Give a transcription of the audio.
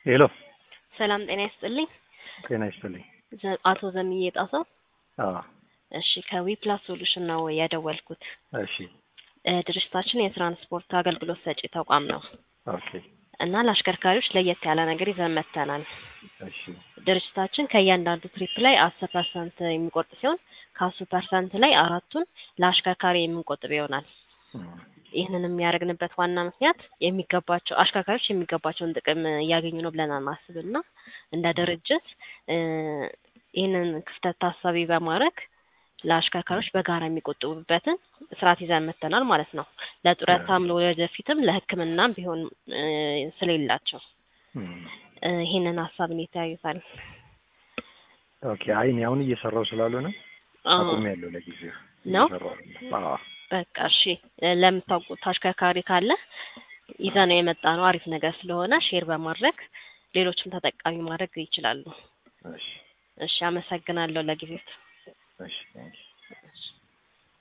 ሄሎ ሰላም ጤና ይስጥልኝ። ጤና ይስጥልኝ። ዘ- አቶ ዘምዬ ጣሰው። አዎ እሺ ከዊፕላስ ሶሉሽን ነው የደወልኩት። እሺ እ፣ ድርጅታችን የትራንስፖርት አገልግሎት ሰጪ ተቋም ነው ኦኬ እና ለአሽከርካሪዎች ለየት ያለ ነገር ይዘን መጥተናል። እሺ ድርጅታችን ከእያንዳንዱ ትሪፕ ላይ አስር ፐርሰንት የሚቆርጥ ሲሆን ከአስር ፐርሰንት ላይ አራቱን ለአሽከርካሪ የምንቆጥብ ይሆናል። እም፣ ይህንን የሚያደርግንበት ዋና ምክንያት የሚገባቸው አሽከርካሪዎች የሚገባቸውን ጥቅም እያገኙ ነው ብለን አናስብና እንደ ድርጅት እ፣ ይህንን ክፍተት ታሳቢ በማድረግ ለአሽከርካሪዎች በጋራ የሚቆጥቡበትን ስርዓት ይዘን መጥተናል ማለት ነው። ለጡረታም ለወደፊትም ለሕክምናም ቢሆን እ፣ ስለሌላቸው እም፣ እ፣ ይህንን ሀሳብ እንዴት ያዩታል? ኦኬ አይ እኔ አሁን እየሰራው ስላልሆነ አዎ፣ አቁሜያለሁ ለጊዜው ነው? እየሰራሁ አይደለም። አዎ በቃ እሺ። እ፣ ለምታውቁት አሽከርካሪ ካለ ይዘነው የመጣ ነው አሪፍ ነገር ስለሆነ ሼር በማድረግ ሌሎችም ተጠቃሚ ማድረግ ይችላሉ። እሺ እሺ፣ አመሰግናለሁ ለጊዜው። እሺ ቴንኪው። እሺ።